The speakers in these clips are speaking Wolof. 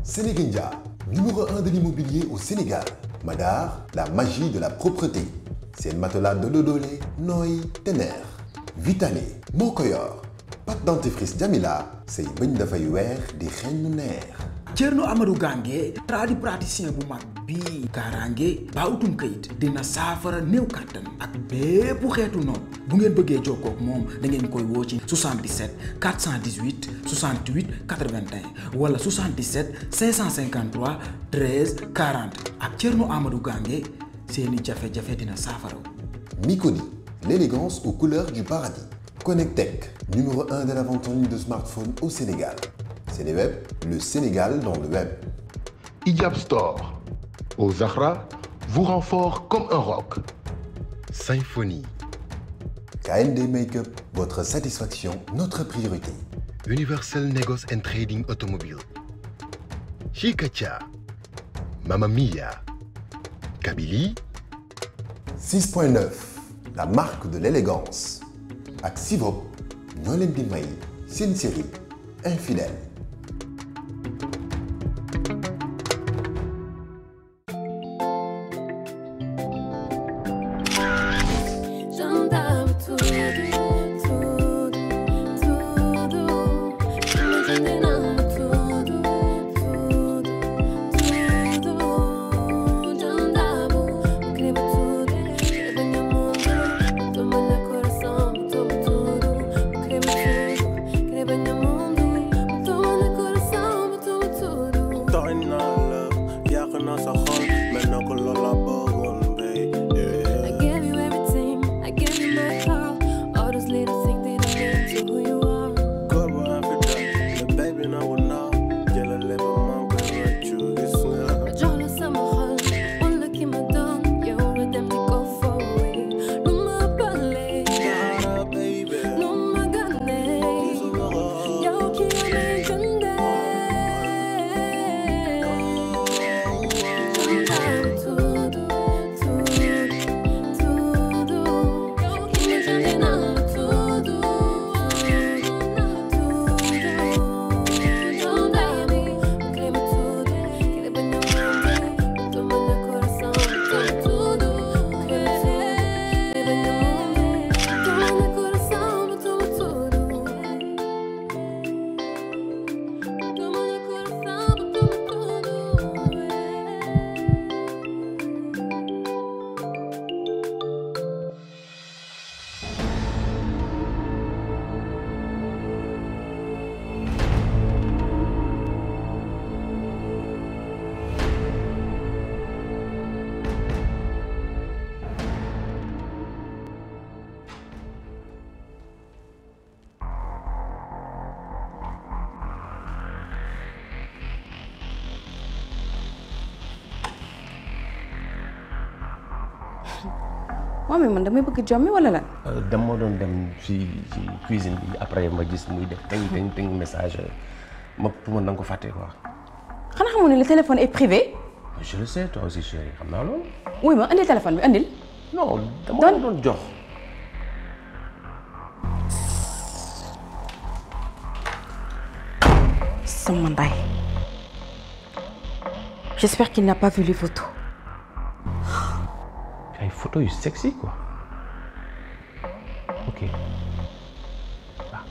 Sénégindia, numéro 1 de l'immobilier au Sénégal. Madar, la magie de la propreté. seen matelas de Dodolé nooy te neex. Vitale moo ko yor. pâte dentifrice Jamila say bëñ dafay weex di xeeñ nu neex. Thierno Amadou Gange tradipraticien bu mag bii kaaraange ba utum kayit dina saafara néew kàttan ak bépp xeetu noonu bu ngeen bëggee jokkoo ak moom da ngeen koy woo ci 77 418 68 81 wala 77 553 13 40 ak Thierno Amadou Gange seeni jafe-jafe dina saafara. Miconi, l'élégance aux couleurs du paradis. Connectec, numéro 1 de la vente en ligne de smartphones au Sénégal. Sénéweb, le Sénégal dans le web. Ijab Store. Au Zahra, vous rend fort comme un roc. Symphonie. KND Makeup, votre satisfaction, notre priorité. Universal Negos and Trading Automobile. Chicacha. Mamma Mia. Kabylie. 6.9, la marque de l'élégance. ak Sivop ñoo leen di may seen série infidèle. waaw mais man damay bëgg jommi wala lan. dama doon dem ci ci cuisine bi après ma gis muy def teng teng teng message ma pour man da nga ko fàtte quoi. xanaa xamoon ne le téléphone est privé. je le sais toi aussi chérie xam naa loolu. wuy ma indil téléphone bi indil. non dama ko doon jox. sama ndey. j'espère qu'il n'a pas vu les photos. ay photos yu sexy quoi ok ah.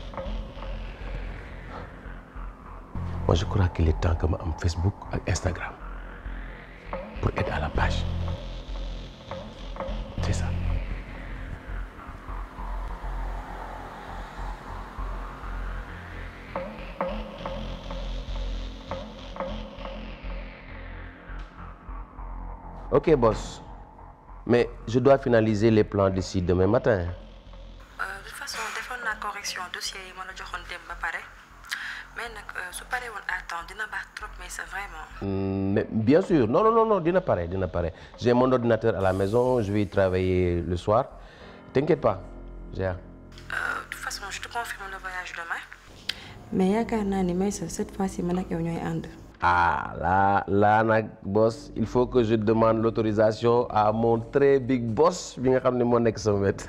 moi je crois qu'il est temps que ma am Facebook ak Instagram pour être à la page c'est ça. ok boss. mais je dois finaliser les plans d'ici demain matin. de toute façon defoon naa correction dossier yi ma la joxoon dem ba pare mais nag su paree woon à temps dina baax trop mais c'est vraiment. mais bien sûr non non non dina pare dina pare j'ai mon ordinateur à la maison je vais y travailler le soir t'inquiète pas j'ai. de toute façon je te confirme le voyage demain. mais yaakaar naa ni Maysa cette fois-ci man ak yow ñooy ànd. ah là là nag boss il faut que je demande l'autorisation à mon très big boss bi nga xam ne moo nekk sama wet.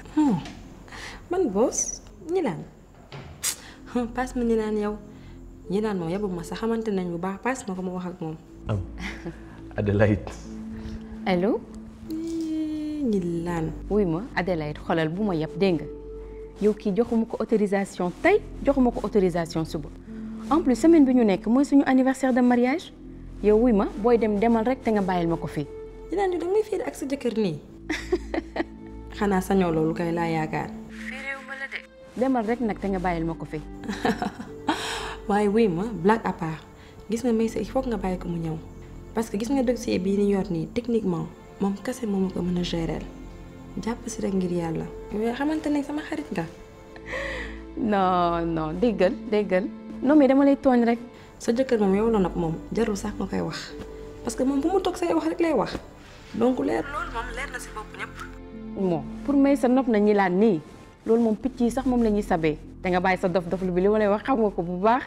man boss ñi laan passe ma ñi laan yow ñi naan moom yabu ma sax xamante nañ bu baax paas ma ko ma wax ak moom am Adélaïde allo ñi laan wuy ma Adélaïde xoolal bu ma yeb dégg nga yow kii joxuma ko autorisation tey joxuma ko autorisation suba en plus semaine bi ñu nekk mooy suñu anniversaire de mariage yow wuy ma booy dem demal rek te nga bàyyil ma ko fii ñi naan yow da ngay fiir ak sa jëkkër nii xanaa sañoo loolu kay laa yaakaar demal rek nag te nga bàyyil ma ko fii waaye wuy ma blague à part gis nga Maysa il faut que nga bàyyi ko mu ñëw parce que gis nga dossier bii ni yor nii techniquement moom kese moo ma ko mën a gérer jàpp si rek ngir yàlla yow xamante ne sama xarit nga non non déggal déggal non mais dama lay tooñ rek sa jëkkër moom yow la nopp moom jarul sax nga koy wax parce que moom bu mu toog say wax rek lay wax donc leer loolu moom leer na si bopp ñëpp bon pour may sa nopp na ñi laan nii loolu moom picc yi sax moom la ñuy sabee te nga bàyyi sa dof dof lu bi li ma lay wax xam nga ko bu baax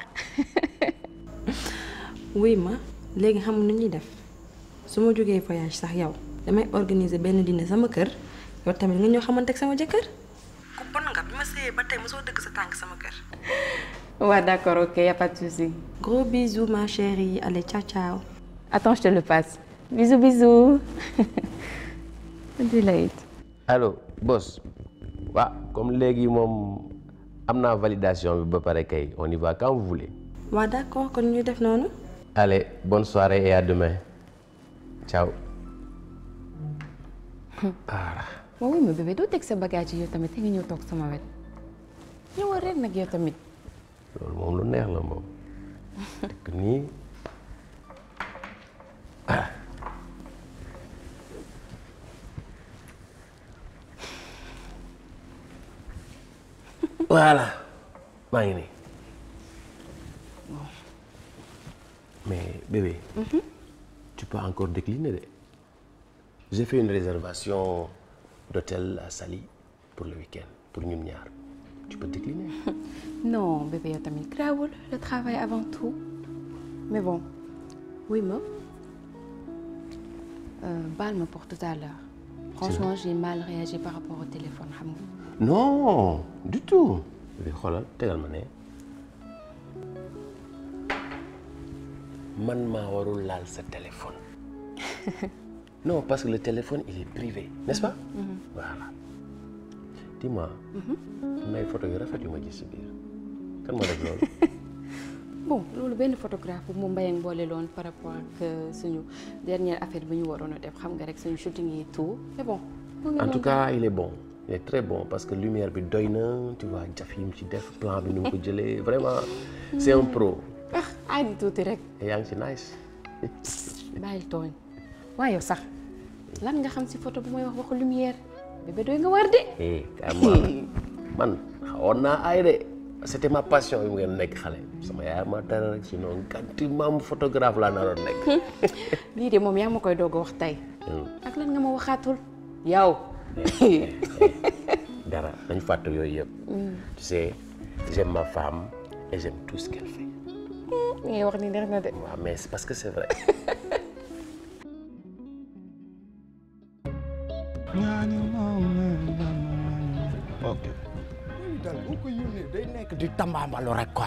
wuy ma léegi xam nu ñuy def su ma jógee voyage sax yow damay organiser benn dîner sama kër yow tamit nga ñëw xamante ak sama jëkkër ku bon nga bi ma sëyee ba tey mosoo dëgg sa tànk sama kër waaw d'accord ok y a pas de souci gros bisous ma chérie allez ciao ciao attends je te le passe bisous bisous Adélaïde allo boss waaw comme léegi moom am naa validation bi ba pare kay on y va quand vous voulez waaw d'accord kon ñu def noonu allez bonne soirée et à demain ciao ah moo wuy ma bébé doo teg sa bagage yi yow tamit te nga ñëw toog sama wet ñëwal rek nag yow tamit loolu moom lu neex la moom dëkk nii voilà maa ngi nii mais bébé tu peux encore décliner de j'ai fait une réservation d'hôtel à Saly pour le week-end pour ñun ñaar tu peux décliner non bébé yow tamit grawul le travail avant tout mais bon oui ma euh, baal ma pour tout à l'heure franchement j'ai mal réagi par rapport au téléphone xam nga non du tout bébé xoolal tegal ma ne man maa warul laal sa téléphone non parce que le téléphone il est privé n'est-ce pas voilà dis-moi am na ay photo yu rafet yu ma gis si biir kan moo def loolu bon loolu benn photographe bu mu mbayang boole loon par rapport ak suñu dernière affaire bi ñu waroon a def xam nga rek suñu shooting yi tout mais bon mu ngi en tout noonu. cas il est bon il est très bon parce que lumière bi doy na tu vois jaf yi mu ci def plan bi nu mu ko jëlee vraiment c'est un pro ah ay di tuuti rek et yaa ngi ci nice bàyyil tooñ waaye yow sax lan nga xam si photo bu may wax waxu lumière bébé doy nga war de eh carrément man xawoon naa ay de c'était ma passion yu ngeen nekk xale sama yaay ma tere rek sinon ganti maam photographe laa naroon nekk lii de moom yaa ma koy doog a wax tey ak lan nga ma waxaatul yow dara dañ fàtte yooyu yëpp tu sais j'aime ma femme et j'aime tout ce qu'elle fait li ngay wax ni neex na de waaw mais c'est parce que c'est vrai ok. daal boo ko yónnee day nekk di tambaambalu rek quoi.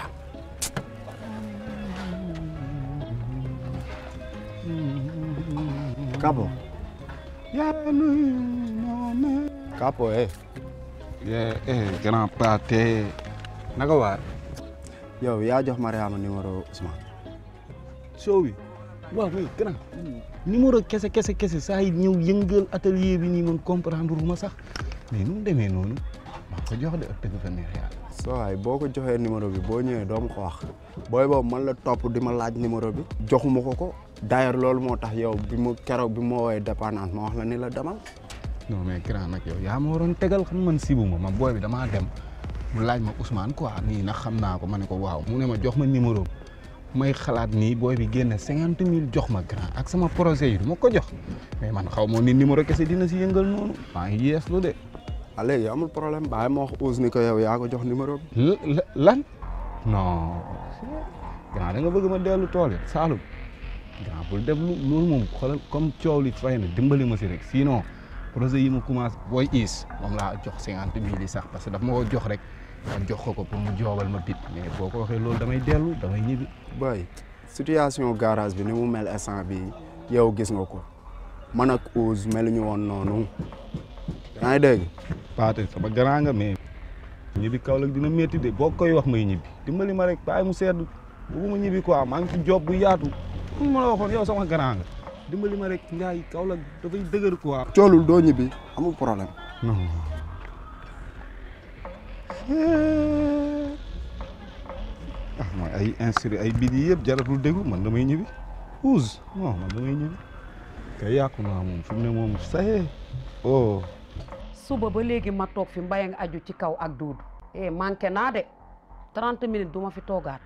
Capo. yaa nuyu moome. Capo eh. eh eh grand pâté naka waar. yow yaa jox Mariama numéro Ousmane. soo wi waaw mais grand numéro kese kese kese saa yi ñëw yëngal atelier bi nii man comprendre ma sax mais nu mu demee noonu maa ko jox de ak dëgg fa neex yàlla. soo waay boo ko joxee numéro bi boo ñëwee doo ma ko wax. booy boobu man la topp di ma laaj numéro bi. joxuma ko ko. d'ailleurs loolu moo tax yow bi mu keroog bi mu woowee dépendance ma wax la ni la demal. non mais grand nag yow yaa ma waroon tegal xam man sibu ma ma booy bi damaa dem mu laaj ma Ousmane quoi nii nag xam naa ko ma ne ko waaw mu ne ma jox ma numéro may xalaat nii booy bi génne cinquante mille jox ma grand ak sama projet yi du ma ko jox mais man xaw ma ni numéro kese dina si yëngal noonu maa ngi yees lu de. ah léegi amul problème bàyyi ma wax Ousse ni ko yow yaa ko jox numéro bi. la- la- lan non grand da nga bëgg ma dellu tool yi Saalum grand bul def lu loolu moom xoolal comme coow li fay na dimbali ma si rek sinon projet yi ma commencé booy is moom laa jox cinquante mille yi sax parce que daf ma ko jox rek ma jox ko ko pour mu joobal ma bit mais boo ko waxee loolu damay dellu damay ñibbi. boy situation garage bi ni mu mel instant bi yow gis nga ko man ak Ousse meluñu woon noonu yaa ngi dégg. Paate sama grand nga mais ñibbi Kaolack dina métti de boo koy wax may ñibbi dimbali ma rek bàyyi mu sedd bëgguma ñibbi quoi maa ngi ci job bu yaatu mu ma la waxoon yow sama grand nga dimbali ma rek Ndiaye Kaolack dafay dëgër quoi. coolul doo ñibbi amul problème. non. ah mooy ay instru ay bid yi yëpp jaratul déglu man damay ñibbi Ousse non man damay ñibbi kay yàqu naa moom fi mu ne moom saye oh. suba ba léegi ma toog fi mbay nga aju ci kaw ak duudu eh manqué naa de 30 minutes du ma fi toogaat.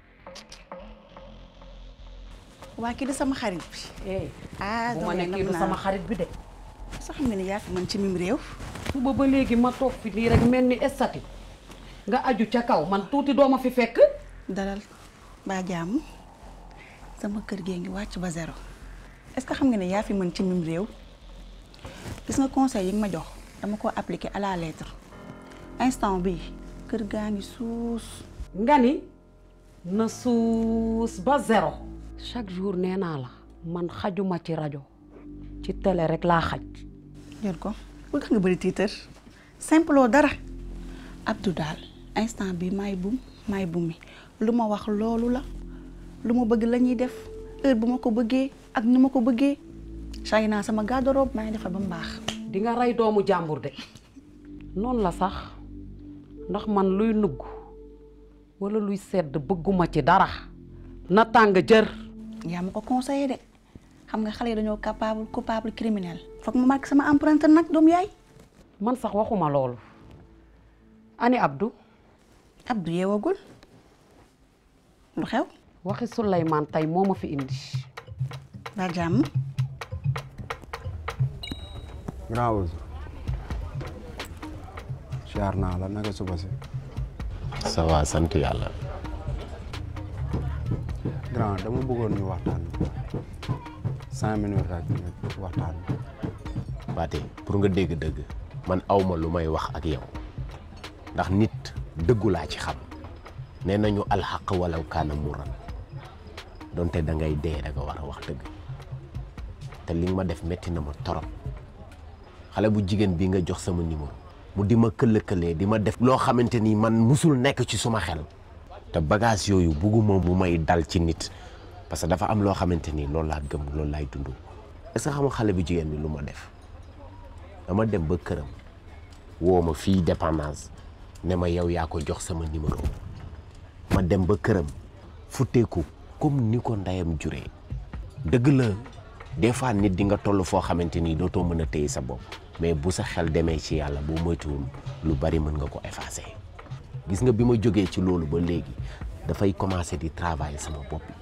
waa kii di sama xarit bi. eh ah bu ma ne kii du sama xarit bi de. sax xam nga ne yaa fi man ci mim réew. suba ba léegi ma toog fi nii rek mel ni estati nga aju ca kaw man tuuti doo ma fi fekk. dalal ba jàmm sama kër gee ngi wàcc ba zéro est-ce que xam nga ne yaa fi mën ci mim réew gis nga conseil yi nga ma jox dama ko appliquer à la lettre instant bi kër gaa ngi suus. nga ni na suus ba zéro. chaque jour nee naa la man xajuma ci rajo ci télé rek laa xaj. jël ko bu tax nga bëri tiitër simple dara Abdou daal instant bi maay bum maay bumi lu ma wax loolu la lu ma bëgg la ñuy def heure bu ma ko bëggee ak ni ma ko bëggee chay naa sama garde-robe maa ngi defar ba mu baax. di nga rey doomu jàmbur de noonu la sax ndax man luy nugg wala luy sedd bëgguma ci dara na tàng jër. yaa ma ko conseillé de xam nga xale yi dañoo capable coupable criminel foog ma marqué sama empreinte nag doom yaay. man sax waxuma loolu ani Abdou. Abdou yeewagul lu xew. waxi Souleymane tey moo ma fi indi. ba jàmm. grand Ousse siyaar naa la naka suba si. ça va sant yàlla. grand dama bëggoon ñu waxtaan cinq minutes rek ñu waxtaan. Pathé pour nga dégg dëgg man awma lu may wax ak yow ndax nit dëggu laa ci xam nee nañu alxaq walaw kaana muran donte da ngay dee da nga war a wax dëgg te li nga ma def metti na ma torop xale bu jigéen bi nga jox sama numéro mu di ma këllëkëlee di ma def loo xamante ni man musul nekk ci suma xel te bagage yooyu bugguma mu may dal ci nit parce que dafa am loo xamante ni loolu laa gëm loolu laay dund est-ce que xam nga xale bu jigéen bi lu ma def dama dem ba këram woo ma fii dépendance ne ma yow yaa ko jox sama numéro ma dem ba këram futteeku comme ni ko ndeyam juree dëgg la des fois nit di nga toll foo xamante ni dootoo mën a téye sa bopp mais bu sa xel demee ci yàlla boo moytuwul lu bari mën nga ko effacer gis nga bi ma jógee ci loolu ba léegi dafay commencer di travailler sama bopp bi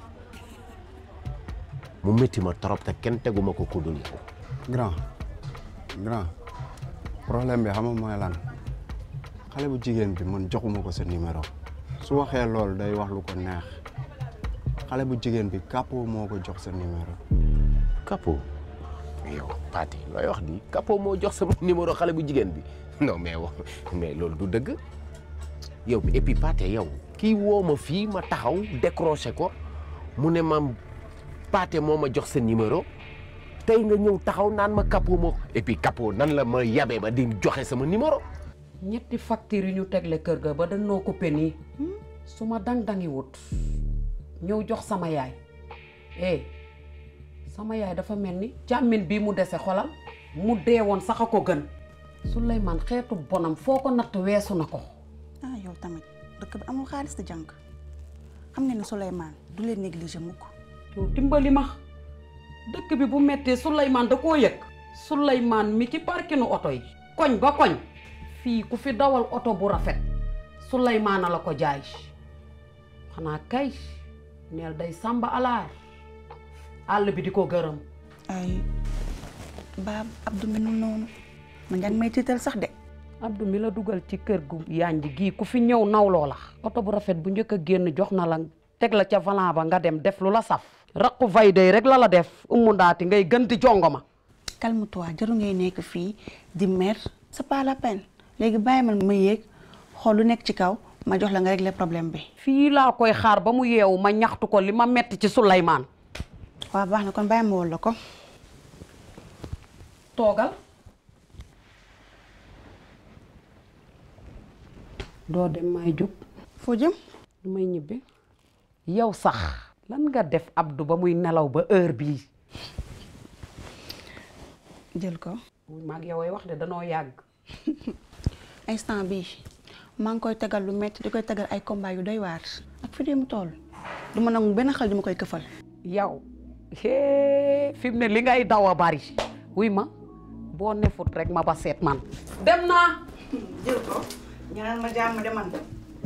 mu métti ma trop te kenn teguma ko ku dul yow. grand grand problème bi xam nga mooy lan xale bu jigéen bi man joxuma ko sa numéro su waxee loolu day wax lu ko neex xale bu jigéen bi Capo moo ko jox sa numéro. Capo yow Pathé looy wax di Capo moo jox sama numéro xale bu jigéen bi non mais wax mais loolu du dëgg yow et puis Pathé yow kii woo ma fii ma taxaw décroché ko mu ne ma Pathé moo ma jox sa numéro tey nga ñëw taxaw naan ma Capo moo et puis Capo nan la ma yabee ba di joxe sama numéro. ñetti facture yi ñu tegle kër ga ba dañoo coupé nii su ma dang-dangi wut ñëw jox sama yaay eh sama yaay dafa mel ni càmmin bii mu dese xolal mu dee woon sax a ko gën Souleymane xeetu bonam foo ko natt weesu na ko ah yow tamit dëkk bi amul xaalis di jànk xam nga ne Souleymane du leen négliger mukk yow dimbali ma dëkk bi bu mettee Souleymane da koo yëg Souleymane mi ci parkinu oto yi koñ ba koñ fii ku fi dawal oto bu rafet Souleymane la ko jaay xanaa kay neel day sàmba alaar àll bi di ko gërëm ay baab Abdou mi nu noonu man yaa ngi may tiital sax de Abdou mi la dugal ci kër gu yanj gii ku fi ñëw nawloo la oto bu rafet bu njëkk a génn jox na la teg la ca volant ba nga dem def lu la saf raqu vay day rek la la def umu ndaati ngay gën di jongo ma calme-toi jaru ngay nekk fii di mer c'est pas la peine léegi bàyyi ma ma yéeg xool lu nekk ci kaw ma jox la nga régler problème bi. fii laa koy xaar ba mu yeewu ma ñaxtu ko li ma metti ci Souleymane waaw baax na kon bàyyi ma wol la ko. toogal doo dem may jóg foo jëm du may ñibbi yow sax lan nga def Abdou ba muy nelaw ba heure bii jël ko. maag yow ay wax de danoo yàgg instant bii maa ngi koy tegal lu metti di koy tegal ay combat yu doy waar. ak fi dee mu toll du ma nangu benn xel du ma koy këfal. yow hee fi mu ne li ngay daw a bari wuy ma boo nefut rek ma ba seet man dem naa jël ko ñaanal ma jàmm de man.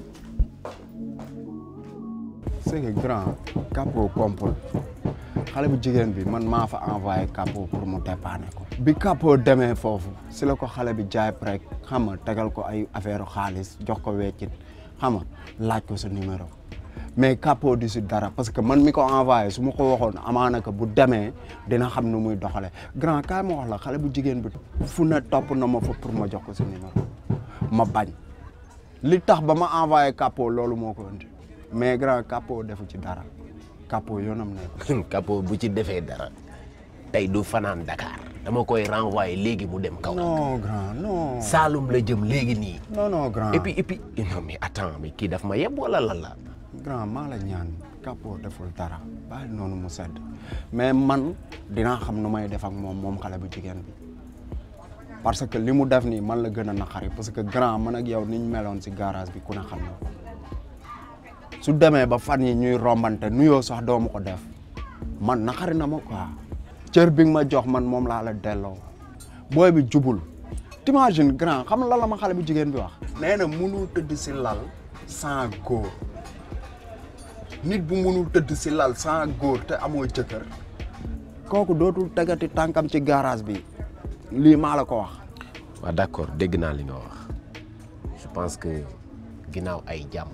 c'est que grand Capo compul xale bu jigéen bi man maa fa envoyé Capo pour mu dépanner ko. bi Capo demee foofu si la ko xale bi jaay rek xam nga tegal ko ay affaire xaalis jox ko weccit xam nga laaj ko sa numéro mais Capo du si dara parce que man mi ko envoyé su ma ko waxoon amaana que bu demee dina xam nu muy doxale grand kaay ma wax la xale bu jigéen bi fu ne topp na ma fa pour ma jox ko sa numéro ma bañ li tax ba ma envoyé Capo loolu moo ko indi mais grand Capo defu ci dara Capo yoonam ne Capo bu ci defee dara tey du fanaan Dakar dama koy renvoyer léegi mu dem kaw. non grand non. Saalum la jëm léegi nii. non non grand et puis et puis non mais attends mais kii daf ma yeb wala lan la. grand maa la ñaan Capo deful dara bàyyi noonu mu sedd mais man dinaa xam nu may def ak moom moom xale bu jigéen bi parce que li mu def nii man la gën a naqari parce que grand man ak yow niñ meloon si garage bi ku ne xam na ko su demee ba fan yi ñuy rombante nuyoo sax doomu ko def man naqari na ma quoi cër bi nga ma jox man moom laa la delloo booy bi jubul t'imagines grand xam la la ma xale bu jigéen bi wax nee na munul tëdd si lal sans góor nit bu munul tëdd si lal sans góor te amoo jëkkër kooku dootul tegati tànkam ci garage bi lii maa la ko wax waaw d'accord dégg naa li nga wax je pense que ginnaaw ay jàmm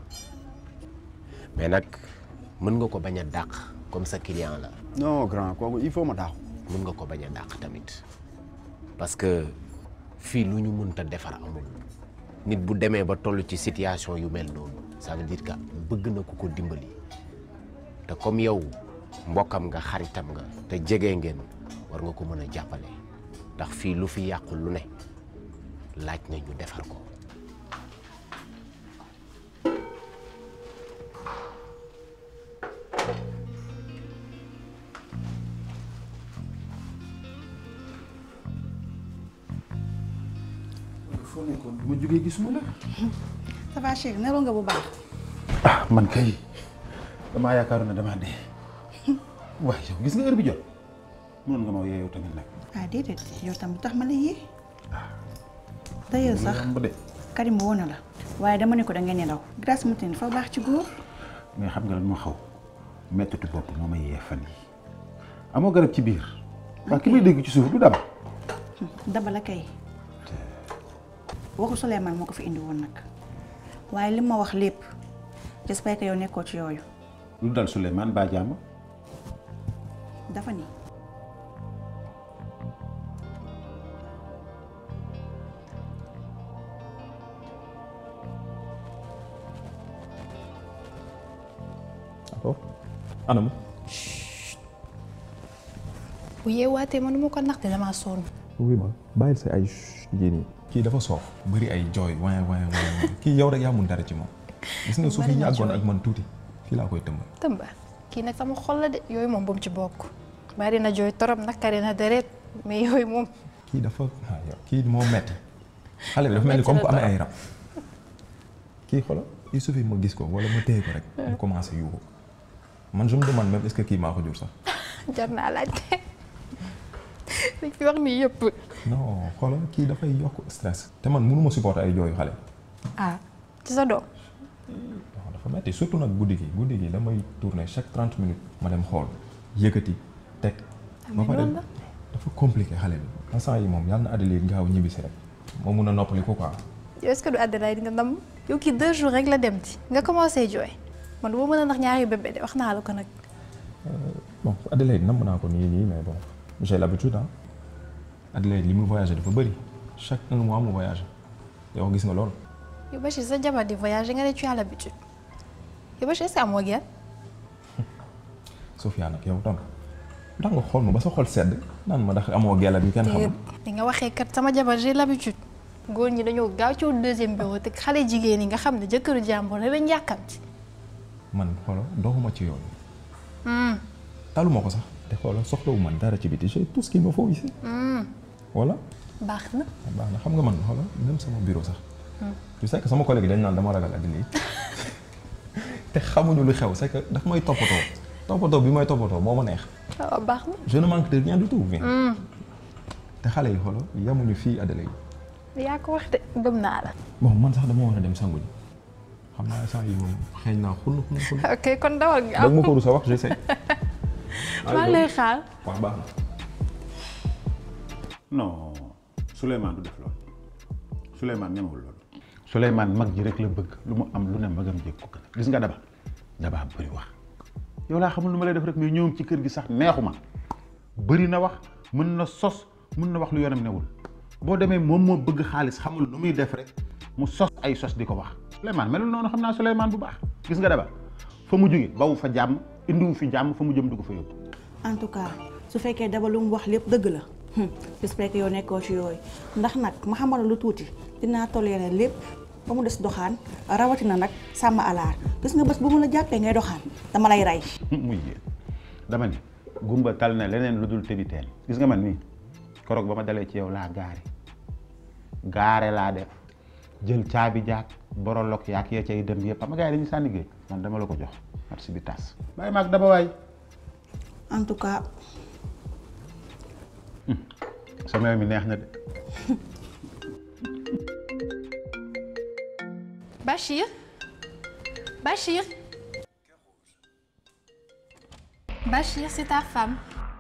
mais nag mën nga ko bañ a dàq comme sa client la non grand kooku il faut ma dàq mën nga ko bañ a dàq tamit parce que fii lu ñu mënta defar amul nit bu demee ba toll ci situation yu mel noonu ça veut dire que bëgg na ku ko dimbali te comme yow mbokkam nga xaritam nga te jege ngeen war nga ko mën a jàppale ndax fii lu fi yàqu lu ne laaj na ñu defar ko foo nekkoon bu ma jógee gisuma la. ça va chérie nelaw nga bu baax. ah man kay damaa yaakaaroon ne damaa dee waaye yow gis nga heure bi jot mënoon nga ma woo yow tamit nag. ah déedéet yow tam lu tax ma la yee. d'ailleurs sax yomb de Karim woo na la. waaye dama ne ko da ngeen nelaw grâce matin dafa baax ci góor. mais xam nga lan moo xaw mettitu bopp moo ma yee fan yi amoo garab ci biir. waaw ki may dégg ci suuf du daba. daba la kay. waxu Souleymane moo ko fi indi woon nag waaye li ma wax lépp j'espère que yow nekkoo ci yooyu lu dal Souleymane ba jàmm. dafa ni d'accord anam. bu yeewaatee man ma ko naxte damaa sonn. oui ma bàyyil sa ay yii nii kii dafa soof bëri ay jooy waay waay waay kii yow rek yaa mun dara ci moom gis nga su fi yàggoon ak man tuuti fii laa koy tëmbal tëmba kii nag sama xol la de yooyu moom bu mu ci bokk. bari na jooy torop nakari na deret mais yooyu moom. kii dafa ah yow kii moo metti xale bi dafa mel ni comme ku amee ay rab kii xoolal il suffit ma gis ko wala ma téye ko rek mu commencé yuuxu man je me demande même est-ce que kii maa ko jur sax jar naa laajte li fi wax nii yëpp. non xoolal kii dafay yokk stress te man mënuma supporter ay jooyu xale ah ci sa doom. waaw dafa metti surtout nag guddi gi guddi gi damay tourner chaque trente minutes ma dem xool yëkkati teg ba pare loolu la. dafa compliqué xale bi instant yi moom yàlla na Adélaïde gaaw ñibbisi rek moo mun a noppali ko quoi yow est-ce que du Adelaide nga ndam yow kii deux jours rek la dem ci nga commencé jooy man du ma mën a ndax ñaari bébé de wax naa la ko nag. bon Adélaïde namm naa ko nii nii mais bon j'ai l'habitude ah Adélaïde li muy voyagé dafa bëri chaque un mois mu voyagé yow gis nga loolu yow Bachir sa jabar di voyager nga ne tu as l'habitude yow Bachir est-ce que amoo genn Sofia nag yow tam ndax nga xool ma ba sa xol sedd naan ma ndax amoo gella bi kenn xamul li nga waxee kat sama jabar j'ai l'habitude góor ñi dañoo gaaw ci wut deuxième bureau te xale jigéen yi nga xam ne jëkkëru jàmbur la lañ yàkkamti man xoola doxuma ci yooyu taluma ko sax te xoola soxlawu man dara ci biti j'ai tout ce qu'il me faut ici voilà baax na baax na xam nga man xoola même sama bureau sax tu sais que sama collègue dañ naan dama ragal àddina yi te xamuñu lu xew c'est que daf may toppatoo toppatoo bi may toppatoo moo ma neex waaw baax na je ne manque de rien du tout bien te xale yi xoola yamuñu fii Adelaide yaa ko wax de gëm naa la bon man sax dama war a dem sangu ji xam naa saa yi moom xeeñ naa xun xun xun ok kon dawal nga dag ma ko rus a wax j'essaie maa ngi lay xaar waaw baax na non Souleymane du def loolu Souleymane ñemewul loolu Souleymane mag ji rek la bëgg lu mu am lu ne magam jëg ko gën gis nga daba daba bëri wax yow laa xamul lu ma lay def rek mais ñëwam ci kër gi sax neexuma bëri na wax mën na sos mën na wax lu yoonam newul boo demee moom moo bëgg xaalis xamul nu muy def rek mu sos ay sos di ko wax Souleymane melul noonu xam naa Souleymane bu baax gis nga daba fa mu jóge bawu fa jàmm indiwu fi jàmm fa mu jëm du ko fa yóbbu en tout cas su fekkee daba lu mu wax lépp dëgg la j'espère que yow nekkoo ci yooyu ndax nag ma xamal lu tuuti dinaa toléré lépp ba mu des doxaan rawatina nag sàmm alaar gis nga bés bu mu la jàppee ngay doxaan dama lay rey. muy yéen dama ni gumba tal na leneen lu dul tëbi teen gis nga man nii koroog ba ma dalee ci yow laa gaare gaare laa def jël caabi jaak borolok yaak ya cay dem yëpp xam nga gars yi dañuy sànni géej man dama la ko jox merci bi tas bàyyi maag daba waay en tout cas sama yow mi neex na de Bachir Bachir Bachir c'est ta femme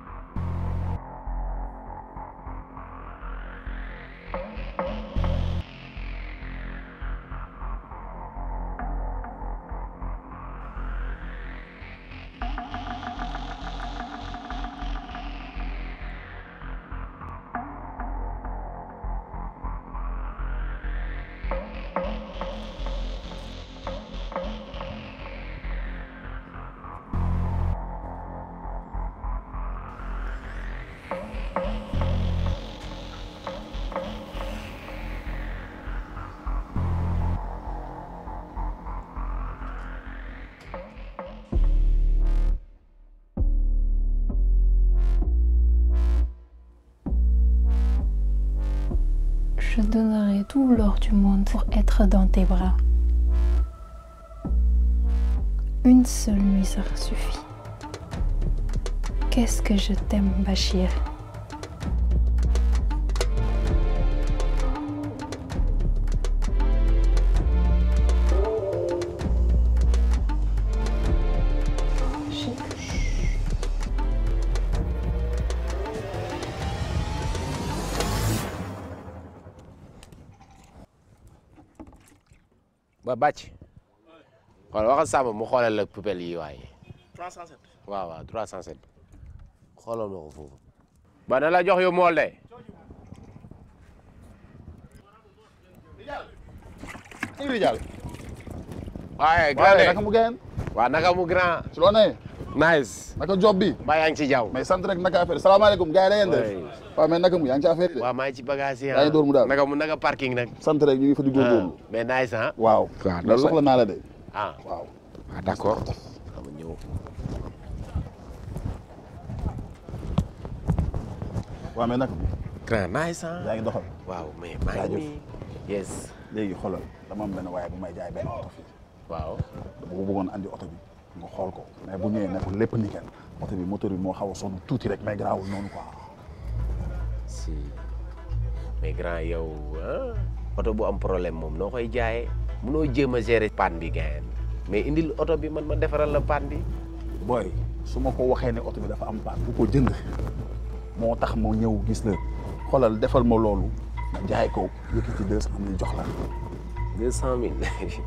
Je donnerai tout l'or du monde pour être dans tes bras. Une seule nuit, ça suffit. Qu'est-ce que je t'aime, Bachir. ba bàcc xool waxal Samba mu xoolal la poubelle yi waaye 307. waaw waaw 307 xoolal ma ko foofu ba na la jox yu mool de Iri Diallo. waaye waaye grand naka mu gën. waaw naka mu grand ci loo nee. nice naka job bi. ba yaa ngi ci jaww mais sant rek naka affaire salaamaaleykum gars yi da ngeen def. waaw mais naka mu yaa ngi ci affaire yi de. waaw maa ngi ci bagage yi yaa ngi door mu daal. naka mu naka parking nag sant rek ñu ngi fa di góorgóorlu. mais nice ah waaw. waaw mais soxla naa la de. ah waaw. ah d'accord xam ñëw waaw mais naka mu. grand nice ah yaa ngi doxal. waaw mais maa ngi jaajëf. nii yes léegi xoolal dama am benn waaye bu may jaay benn oto fii. waaw dama ko bëggoon andi oto bi nga xool ko mais bu ñëwee ne ko lépp nickel oto bi moteur bi moo xaw a sonn tuuti rek mais garaawul noonu quoi. si mais grand yow ah oto bu am problème moom noo koy jaayee munoo jéem a gérer panne bi gain mais indil oto bi man ma defaral la panne bi booy su ma ko waxee ne oto bi dafa am paan bu ko jënd moo tax ma ñëw gis la xoolal defal ma loolu nga jaay ko yëkkati deux cent mille jox la. deux cent mille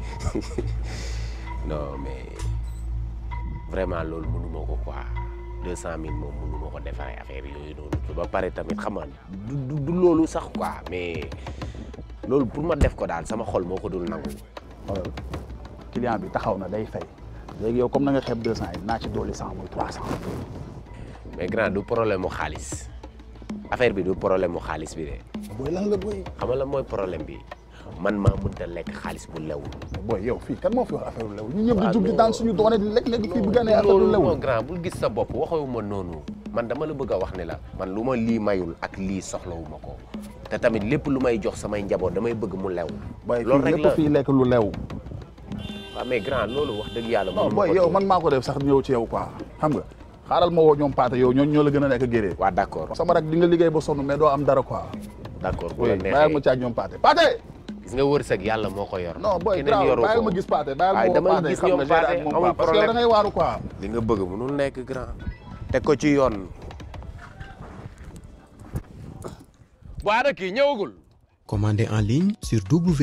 non mais vraiment loolu mënuma ko quoi deux cent mille moom mënuma ko defaree affaire yooyu noonu ba pare tamit xam nga du du du loolu sax quoi mais loolu pour ma def ko daal sama xol moo ko dul nangu. xoolal client bi taxaw na day fay léegi yow comme na nga xeeb deux cent yi naa ci dolli cent muy trois cent. mais grand du problème mu xaalis affaire bi du problème mu xaalis bi de. booy lan la booy. xam nga lan mooy problème bi man maa mënta lekk xaalis bu lew. booy yow fii kan moo fi wax affaire lu lew ñu ñëpp di jug di daan suñu doone di lekk léegi fii bu gënee affaire lu lew. non grand bul gis sa bopp waxewuma noonu man dama la bëgg a wax ne la man lu ma lii mayul ak lii soxlawuma ko te tamit lépp lu may jox samay njaboot damay bëgg mu lew. booy loolu fii rek lépp la fii lekk lu lew. waaw mais grand loolu wax dëgg yàlla. non mënuma booy ko yow téye. man maa ko def sax ñëw ci yow quoi xam nga xaaral ma woo ñoom paate yow ñoo ñoo la gën a nekk géré. waaw d' accord sama rak di nga liggéey ba sonn mais doo am dara quoi. d' accord bu la bàyyil ma neexee caag ñoom paate paate. gis nga wërsëg yàlla moo ko yor. non booy keneen grave yoru bàyyil ko. ma gis paate bàyyil ma waaye woo dama paate gis xam ñoom nga gérer paate ak moom amul quoi parce que yow da problème ngay waaru quoi. li nga bëgg mënul nekk grand. teg ko ci yoon. waa kii ñëwagul. Commandez en ligne sur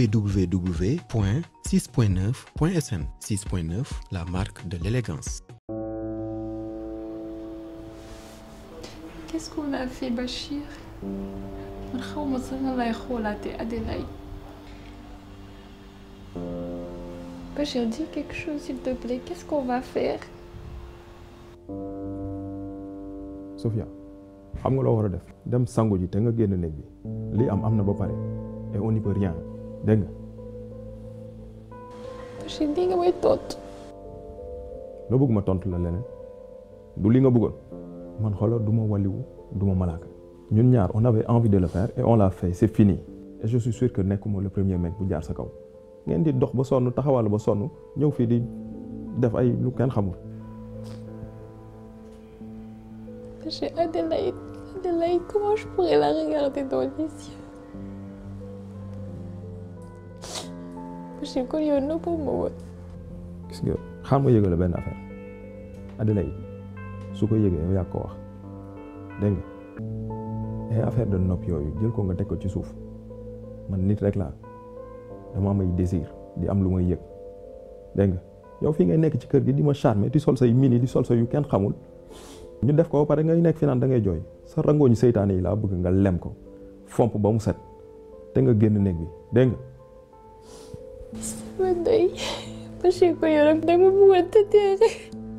www.6.9.sn. 6.9, la marque de l'élégance. Qu'est-ce qu'on a fait Bachir man xaw ma sax nga lay xoolaatee Adélaïde Bachir dis quelque chose s'il te plaît qu'est-ce qu'on va faire Sophia xam nga loo war a def dem sangu ji te nga génn néeg bi lii am am na ba pare et on n'y peut rien dégg nga Bachir lii nga may tontu loo bëgg ma tontu la leneen du li nga bëggoon man xoolal du ma waliwu du ma malaaka ñun ñaar on avait envie de le faire et on l'a fait c'est fini et je suis sûr que nekkuma le premier mec bu jaar sa kaw ngeen di dox ba sonn taxawal ba sonn ñëw fii di def ay lu kenn xamul Bachir Adélaïde Adélaïde comment je pourrais la regarder dans les yeux Bachir kon yow nëbbu ma woon gis nga xam nga yëgal la benn affaire Adelaide su ko yëgee yow yaa ko wax dégg nga ay affaire de nopp yooyu jël ko nga teg ko ci suuf man nit rek laa dama am ay désir di am lu may yëg dégg nga yow fii ngay nekk ci kër gi di ma charmer di sol say mini di sol say yu kenn xamul ñu def ko ba pare ngay nekk fi naan da ngay jooy sa rangooñu seytaane yi laa bëgg nga lem ko fomp ba mu set te nga génn néeg bi dégg nga sama ndey Bachir ko yow rek dama bëggoon tëddee rek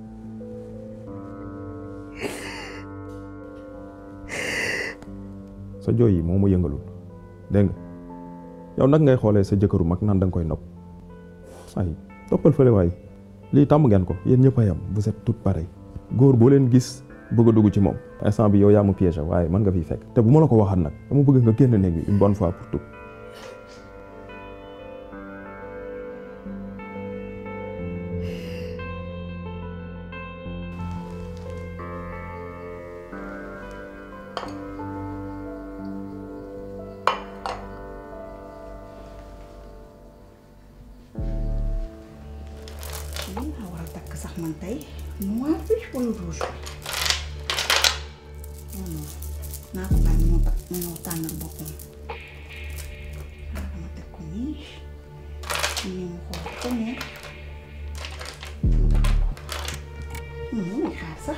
sa jooy yi moo ma yëngalul dégg nga yow nag ngay xoolee sa jëkkëru mag naan da nga koy nopp ay toppal fële waay lii tàmm ngeen ko yéen ñëpp a yam vous êtes toutes pareilles góor boo leen gis bëgg a dugg ci moom instant bi yow yaa ma piégé waaye mën nga fiy fekk te bu ma la ko waxaat nag dama bëgg nga génn néeg bi une bonne fois pour tout lan laa war a takk sax man tey noir bi wala rouge bi non non naa ko bàyyi moo tax mu ñëw tànnal boppam xaaral ma teg ko nii nii mu xool ko neex mu takk ko mu muy xaar sax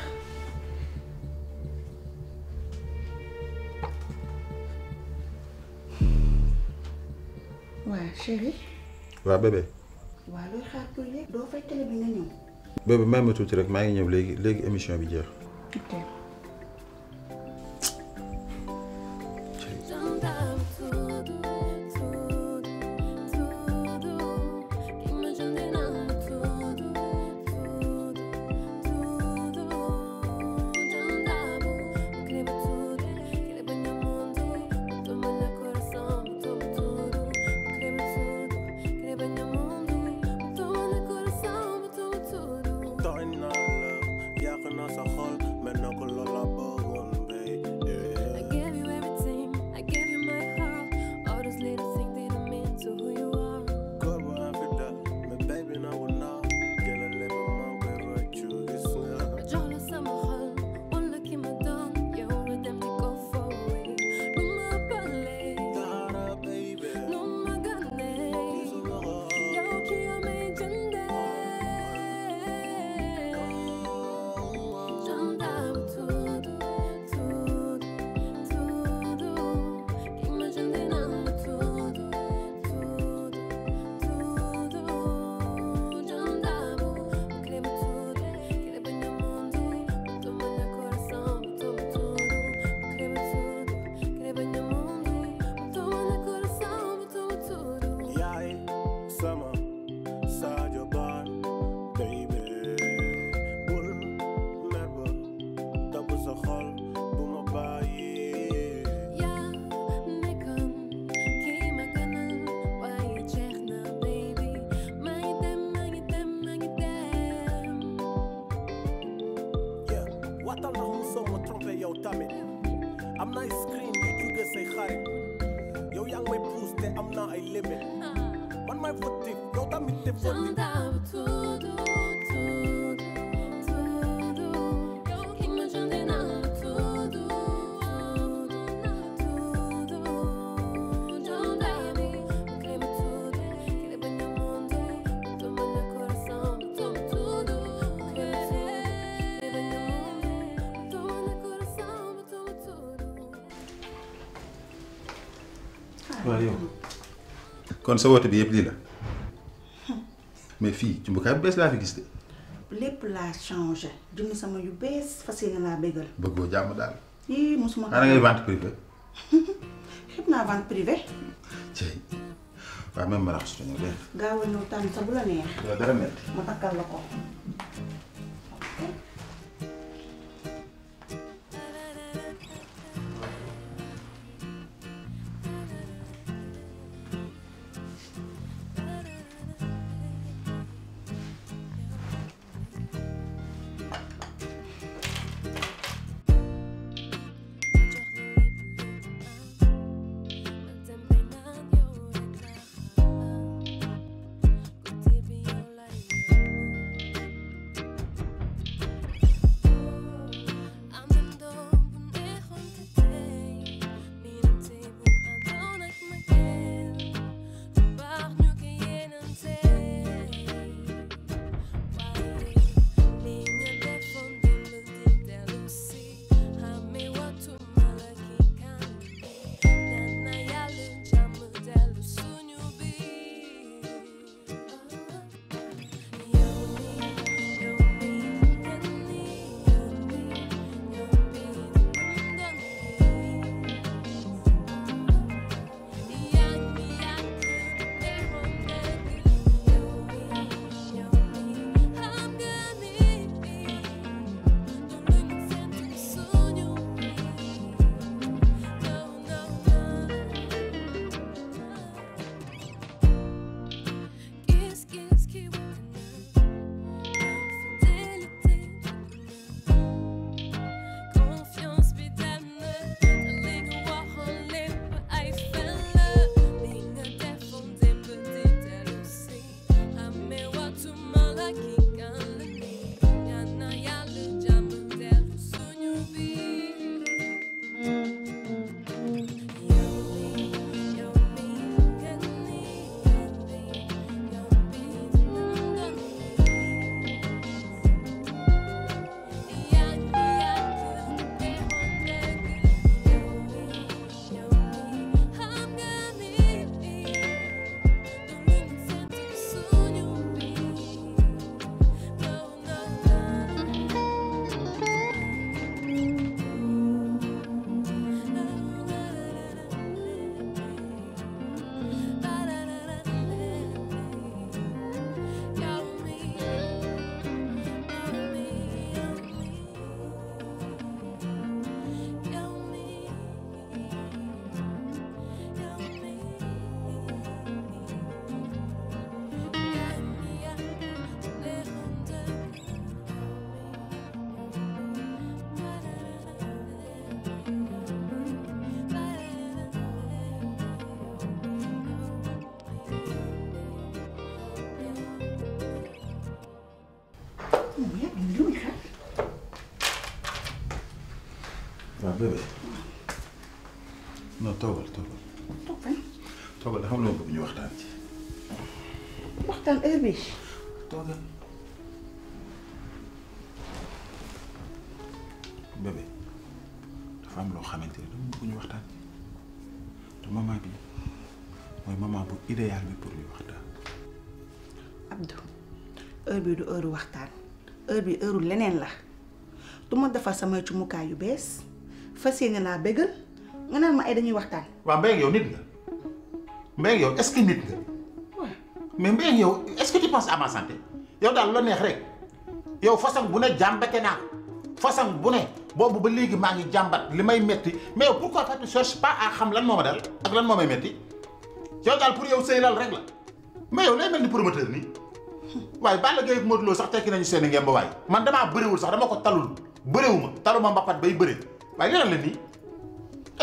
waa chéri waaw bébé waa looy xaar pour léegi doo fay télé bi nga ñëw bébé may ma tuuti rek maa ngi ñëw léegi léegi émission bi jeex. ok tooñ naa la yàq naa sa xol mel na ko naay screen yu jóge say xarit yow yaa ngi may pousse te am naa ay limit man may fautif yow tamit te fautif waaw yow kon sa woote bi yëpp lii la mais fii cumbukaay bu bees laa fi gis de lépp laa changé jënd sama yu bees fas yéene laa bégal bëggoo jàmm daal yii mosuma xanaa ngay vente privé xib naa vente privée cey waaw même ma raxasu ñëw dégg gaaw a ñëw tànn sa bu la neex nga dara metti ma takkal la ko waaw bébé non toogal toogal toog fan toogal dafa am loo bëgg ñu waxtaan ci waxtaan heure bi toogal bébé dafa am loo xamante ne dama bëgg ñu waxtaan ci te moment bi mooy moment bu idéal bi pour ñu waxtaan Abdou heure bi du heure waxtaan heure bi heure leneen la du ma defar samay cumukaay yu bees fas yéene laa bégal nga naan ma ay dañuy waxtaan waaw Mbengue yow nit nga Mbengue yow est-ce que nit nga mais Mbengue yow est-ce que tu penses à ma santé yow daal lu la neex rek yow façon bu ne jàmbate naa façon bu ne boobu ba léegi maa ngi jàmbat li may metti mais yow pourquoi tu ne cherches pas à xam lan moo ma dal ak lan moo may metti yow daal pour yow sëy lal rek la mais yow lay mel ni promoteur nii waaye Balla Gaye ak Modou Lo sax tekki nañu seen i ngemb waay man damaa bëriwul sax dama ko talul bëriwuma taluma mbapat bay bëri waaye li la nii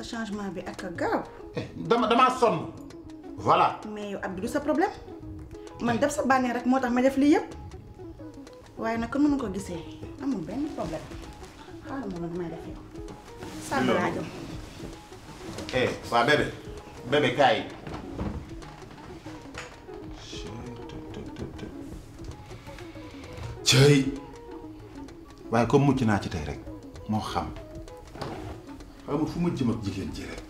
sa changement bi ak a gaaw dama damaa sonn voilà mais yow Abdou du sa problème man def sa bànnee rek moo tax ma def lii yëpp waaye nag comme ni ma ko gisee amul benn problème xaaral ma loolu may def yow sàmm laa jëm eh waa bébé bébé kaay cëy waaye comme mucc naa ci tey rek moo xam xamul fu ma jëm ak jigéen ji rek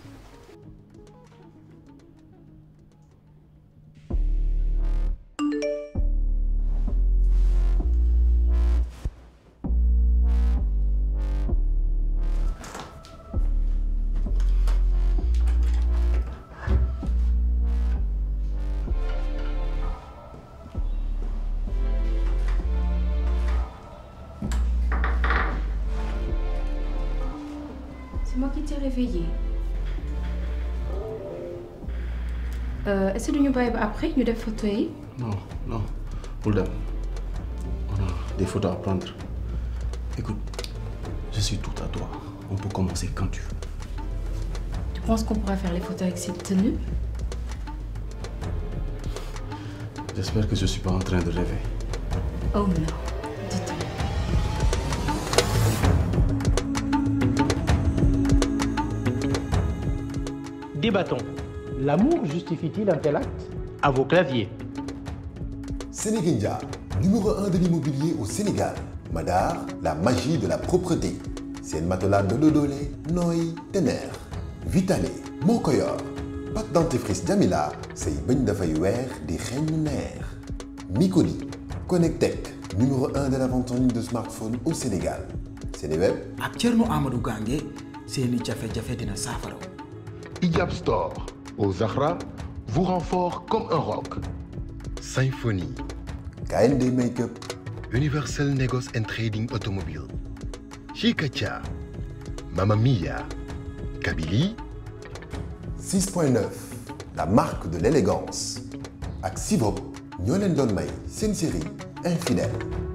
C'est moi qui t'ai réveillé. Euh, Est-ce que nous allons après nous des photos yi Non, non. Pour dem. On a des photos à prendre. Écoute, je suis tout à toi. On peut commencer quand tu veux. Tu penses qu'on pourra faire les photos avec cette tenue J'espère que je suis pas en train de rêver. Oh non. Dis-toi. Débattons. L'amour justifie-t-il un tel acte À vos claviers. Sénégindia, numéro 1 de l'immobilier au Sénégal. Madar, la magie de la propreté. C'est une matelas de Dodolé, Noy, Tener. Vitale, Mokoyor. Pâte dentifrice Jamila, c'est une de weer di xeeñ neex. Micoli, Connectec, numéro 1 de la vente en ligne de smartphones au Sénégal. Sénéweb, ak Thierno Amadou Gange seeni jafe-jafe dina saafara Ijab Store au Zahra vous rend fort comme un roc. Symphonie. KND Makeup. Universal Negos and Trading Automobile. Chicacha. Mamma Mia. Kabylie. 6.9, la marque de l'élégance. Ak Sivop, ñoo leen doon may seen série Infidèle.